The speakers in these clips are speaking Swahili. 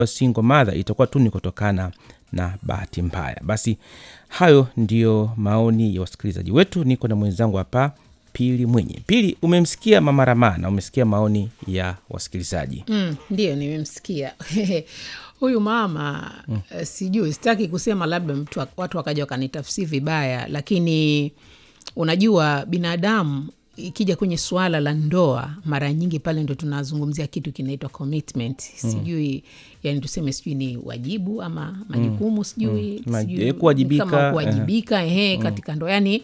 single mother itakuwa tu ni kutokana na bahati mbaya. Basi hayo ndiyo maoni ya wasikilizaji wetu. Niko na mwenzangu hapa Pili Mwenye. Pili, umemsikia Mama Ramaa na umesikia maoni ya wasikilizaji. Mm, ndio nimemsikia huyu mama mm. Uh, sijui sitaki kusema labda mtu, watu wakaja wakanitafsiri vibaya, lakini unajua binadamu ikija kwenye suala la ndoa, mara nyingi pale ndo tunazungumzia kitu kinaitwa commitment. Sijui yani tuseme sijui ni wajibu ama majukumu, sijui Mm. sijui Eh, kuwajibika, kama kuwajibika ehe, katika ndoa yani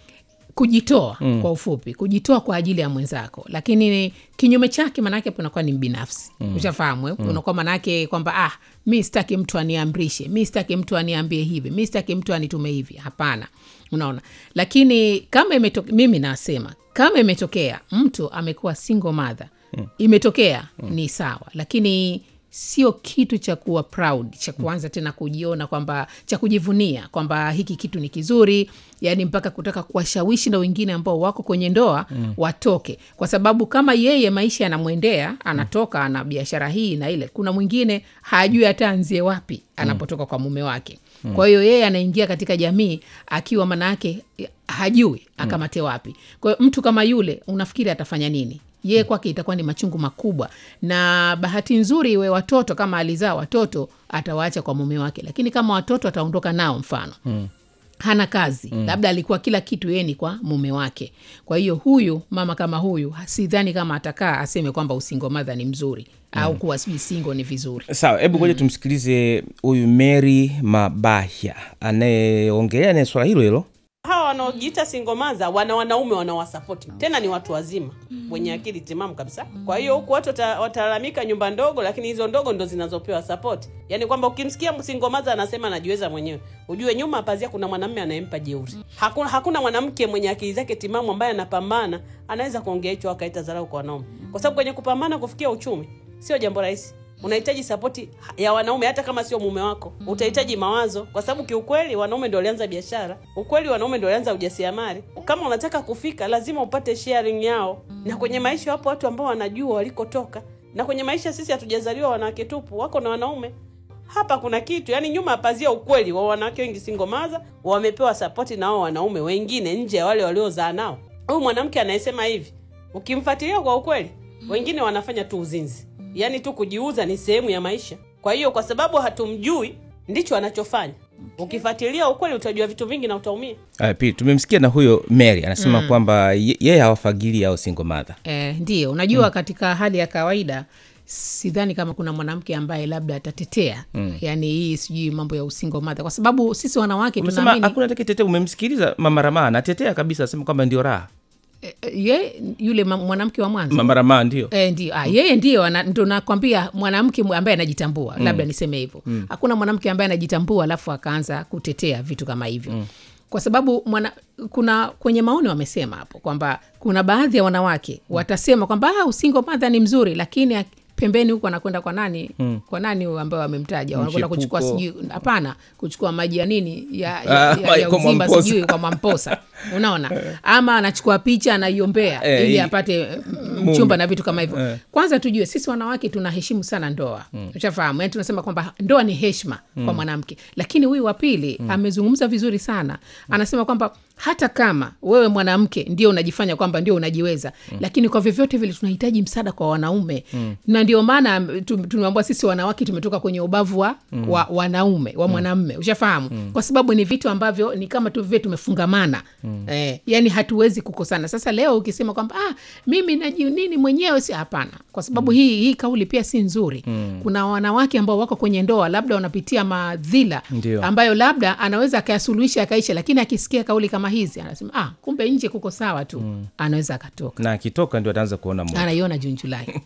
kujitoa mm. kwa ufupi kujitoa kwa ajili ya mwenzako lakini kinyume chake maanaake hapo inakuwa ni mbinafsi mm. ushafahamu eh? unakuwa maanaake kwamba ah mi sitaki mtu aniamrishe mi sitaki mtu aniambie hivi mi sitaki mtu anitume hivi hapana unaona lakini kama imetoke, mimi nasema kama imetokea mtu amekuwa single mother mm. imetokea mm. ni sawa lakini sio kitu cha kuwa proud cha kuanza tena kujiona kwamba cha kujivunia kwamba hiki kitu ni kizuri yani mpaka kutaka kuwashawishi na wengine ambao wako kwenye ndoa mm. watoke kwa sababu kama yeye maisha yanamwendea anatoka ana biashara hii na ile kuna mwingine hajui hata anzie wapi anapotoka kwa mume wake mm. kwa hiyo yeye anaingia katika jamii akiwa manaake hajui akamate wapi kwa hiyo mtu kama yule unafikiri atafanya nini yeye kwake itakuwa ni machungu makubwa na bahati nzuri iwe watoto kama alizaa watoto atawaacha kwa mume wake lakini kama watoto ataondoka nao mfano mm hana kazi mm. labda alikuwa kila kitu yeye ni kwa mume wake kwa hiyo huyu mama kama huyu sidhani kama atakaa aseme kwamba usingomadha ni mzuri mm. au kuwa sijui singo ni vizuri Sawa, hebu ngoja tumsikilize huyu Mary Mabahya anayeongelea naye swala hilo hilo. hawa wanaojiita singomaza wana wanaume wanawasapoti tena ni watu wazima wenye akili timamu kabisa kwa hiyo huku watu wata- watalalamika nyumba ndogo lakini hizo ndogo ndo zinazopewa sapoti yaani kwamba ukimsikia singomaza anasema anajiweza mwenyewe ujue nyuma ya pazia kuna mwanamume anayempa jeuri hakuna, hakuna mwanamke mwenye akili zake timamu ambaye anapambana anaweza kuongea hicho akaita dharau kwa wanaume kwa sababu kwenye kupambana kufikia uchumi sio jambo rahisi unahitaji sapoti ya wanaume hata kama sio mume wako utahitaji mawazo kwa sababu kiukweli wanaume ndio walianza biashara ukweli wanaume ndio walianza ujasiriamali kama unataka kufika lazima upate sharing yao na kwenye maisha wapo watu ambao wanajua walikotoka na kwenye maisha sisi hatujazaliwa wanawake tupu wako na wanaume hapa kuna kitu yani nyuma ya pazia ukweli wa wanawake wengi singomaza wamepewa sapoti na wao wanaume wengine nje ya wale waliozaa nao huyu mwanamke anayesema hivi ukimfuatilia kwa ukweli wengine wanafanya tu uzinzi yaani tu kujiuza ni sehemu ya maisha kwa hiyo kwa sababu hatumjui ndicho anachofanya ukifuatilia ukweli utajua vitu vingi na utaumia Uh, pili tumemsikia na huyo Mary anasema kwamba ye- yeye hawafagili au single mother. Eh, ndio unajua mm. katika hali ya kawaida sidhani kama kuna mwanamke ambaye labda atatetea mm. yani hii sijui mambo ya usingo madha kwa sababu sisi wanawake Umesema tunaamini hakuna takitetea. Umemsikiliza Mama Ramaa anatetea kabisa, asema kwamba ndio raha. eh, ye yule ma- mwanamke wa mwanzo Mama Ramaa ndio E, ndio ah, yeye ndio ana- ndo nakwambia mwanamke mwe- ambaye anajitambua mm. labda niseme hivyo mm. hakuna mwanamke ambaye anajitambua alafu akaanza kutetea vitu kama hivyo mm. kwa sababu mwana, kuna kwenye maoni wamesema hapo kwamba kuna baadhi ya wanawake watasema kwamba ah, usingo madha ni mzuri lakini ak- pembeni huku anakwenda kwa nani mm. kwa nani huyu ambayo wamemtaja wanakwenda kuchukua Mchepuko. sijui hapana kuchukua maji ya nini ya, Ah, ya, ya, ya kwa uzimba Mwamposa. sijui kwa mamposa unaona ama anachukua picha anaiombea Eh, ili hii- apate mm, mchumba na vitu kama hivyo kwanza tujue sisi wanawake tunaheshimu sana ndoa mm. ushafahamu yani tunasema kwamba ndoa ni heshima mm. kwa mwanamke lakini huyu wa pili mm. amezungumza vizuri sana anasema kwamba hata kama wewe mwanamke ndio unajifanya kwamba ndio unajiweza mm. lakini kwa vyovyote vile tunahitaji msaada kwa wanaume mm. na ndio maana tu- tumeambua sisi wanawake tumetoka kwenye ubavu wa, mm. wa wanaume wa mwanamme ushafahamu mm. kwa sababu ni vitu ambavyo ni kama tu vile tumefungamana mm. eh, yani hatuwezi kukosana sasa leo ukisema kwamba ah, mimi naji nini mwenyewe si hapana kwa sababu mm. hii hii kauli pia si nzuri mm. kuna wanawake ambao wako kwenye ndoa labda wanapitia madhila Ndio. ambayo labda anaweza akayasuluhisha akaisha lakini akisikia kauli kama hizi anasema ah, kumbe nje kuko sawa tu mm. anaweza akatoka na akitoka ndio ataanza kuona moto. anaiona juni julai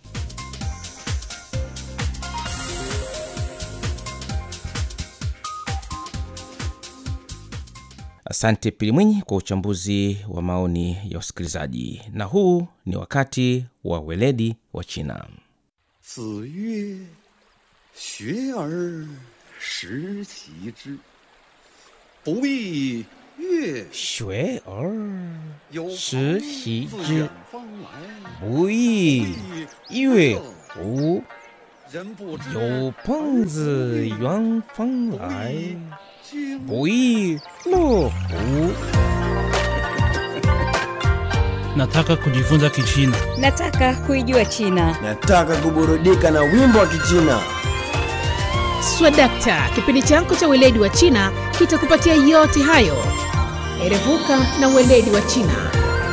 Asante Pili Mwinyi kwa uchambuzi wa maoni ya wasikilizaji, na huu ni wakati wa weledi wa China. 子曰：“学而时齐之，不亦乐学而有时朋习自之远方来， 不亦乐乎？ 人不知有朋自远方来， 经不亦乐乎？ Nataka kujifunza Kichina. Nataka kuijua China. Nataka kuburudika na wimbo wa Kichina. Swadakta, kipindi chako cha weledi wa China kitakupatia yote hayo. Erevuka na weledi wa China.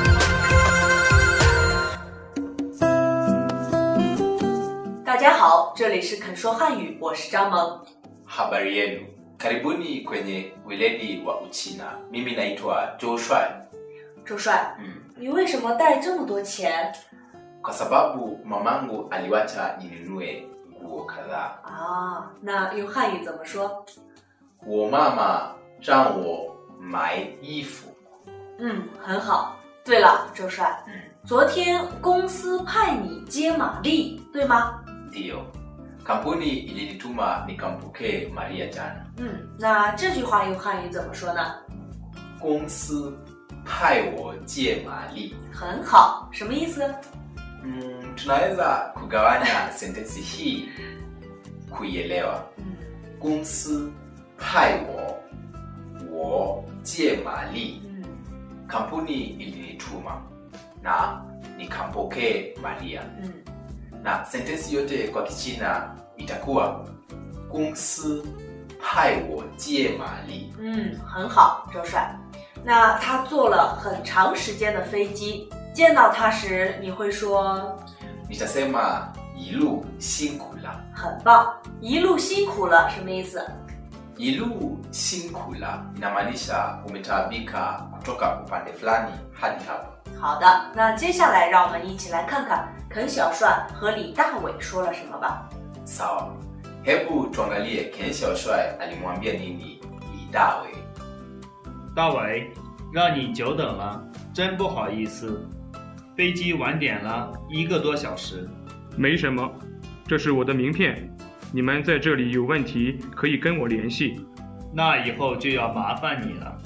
大家好，这里是肯说汉语，我是张萌。 Habari yenu, karibuni kwenye weledi wa Uchina. Mimi naitwa Joe Shuai. 周帅， Mm. 你为什么带这么多钱 Kwa sababu mamangu aliwacha ninunue nguo kadhaa. 啊？那用汉语怎么说？ 我妈妈让我买衣服。 嗯，很好。对了，周帅， 嗯， 昨天公司派你接玛丽，对吗？ ndiyo. Kampuni ilinituma nikampokee Maria jana. 嗯，那这句话用汉语怎么说呢？ 公司派我接玛丽。 很好，什么意思？ Mm, tunaweza kugawanya sentensi hii kuielewa. 嗯公司派我我借玛丽。 嗯 kampuni ilinituma na nikampokee Maria, 嗯 na sentensi yote kwa Kichina itakuwa 公司派我接玛丽。 嗯，很好，周帅。那他坐了很长时间的飞机，见到他时你会说 Nitasema 一路辛苦了， 很棒，一路辛苦了，什么意思？ 一路辛苦了 inamaanisha umetaabika kutoka upande fulani hadi hapa. 好的，那接下来让我们一起来看看肯小帅和李大伟说了什么吧。 Sawa, hebu tuangalie Ken Xiaoshuai alimwambia nini Li Dawe. 大伟，让你久等了，真不好意思，飞机晚点了一个多小时。 没什么，这是我的名片，你们在这里有问题可以跟我联系。 那以后就要麻烦你了。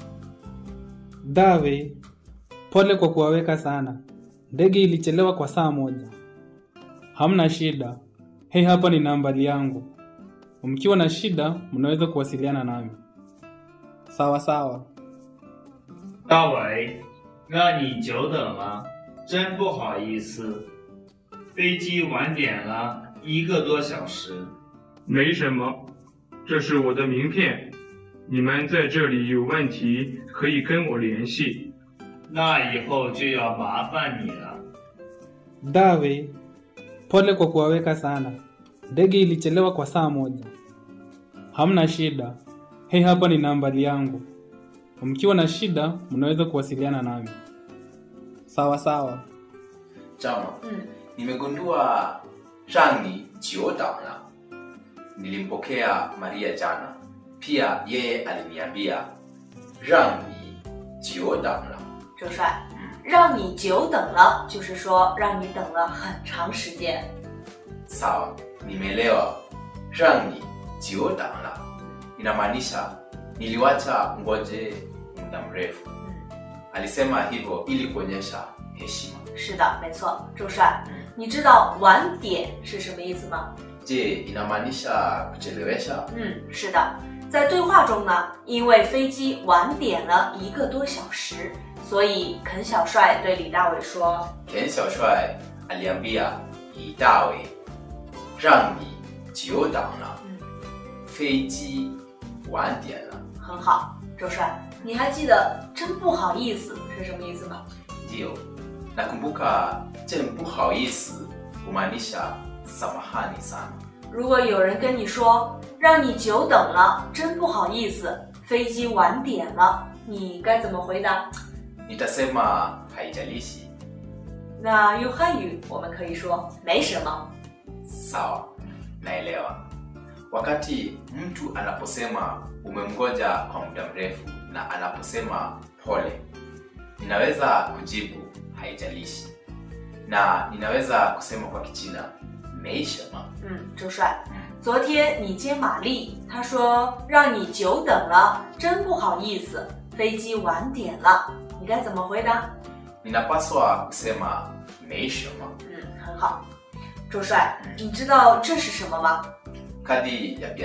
Dawe, pole kwa kuwaweka sana. Ndege ilichelewa kwa saa moja. Hamna shida. Hei, hapa ni nambari yangu. Mkiwa na shida, mnaweza kuwasiliana nami. Sawa sawa. 大伟，让你久等了，真不好意思，飞机晚点了一个多小时。 没什么，这是我的名片，你们在这里有问题可以跟我联系。 那以后就要麻烦你了。 Dawe, pole kwa kuwaweka sana. Ndege ilichelewa kwa saa moja. Hamna shida. Hei, hapa ni nambari yangu. Mkiwa na shida, mnaweza kuwasiliana nami. Sawa sawa. Chama, 嗯 nimegundua Rani jiodangla. Nilimpokea Maria jana, pia yeye aliniambia Rani jiodangla. 周帅，让你久等了，就是说让你等了很长时间。 Sawa, nimeelewa. Rani jiodangla inamaanisha niliwacha ngoje muda mrefu. 嗯， Alisema hivyo ili kuonyesha heshima. 是的，没错，周帅， 嗯你知道晚点是什么意思吗？ Je, inamaanisha kuchelewesha? 嗯，是的，在对话中呢，因为飞机晚点了一个多小时，所以肯小帅对李大伟说 Ken Xiaoshuai aliambia Li Dawe, Rani jiodangla. 嗯， 飞机晚点了。 很好，周帅，你还记得“真不好意思”是什么意思吗？ Ndiyo, nakumbuka jen不好意思 humaanisha samahani sana. 如果有人跟你说让你久等了，真不好意思，飞机晚点了，你该怎么回答？ Nitasema haijalishi. 那用汉语我们可以说没什么。 Sawa, naelewa. Wakati mtu anaposema umemgoja kwa muda mrefu na anaposema pole, ninaweza kujibu haijalishi, na ninaweza kusema kwa Kichina meishema. 嗯，周帅，昨天你接玛丽，她说让你久等了，真不好意思，飞机晚点了，你该怎么回答？ Ninapaswa kusema meishema. 嗯，很好。 周帅，你知道这是什么吗？ kadi ya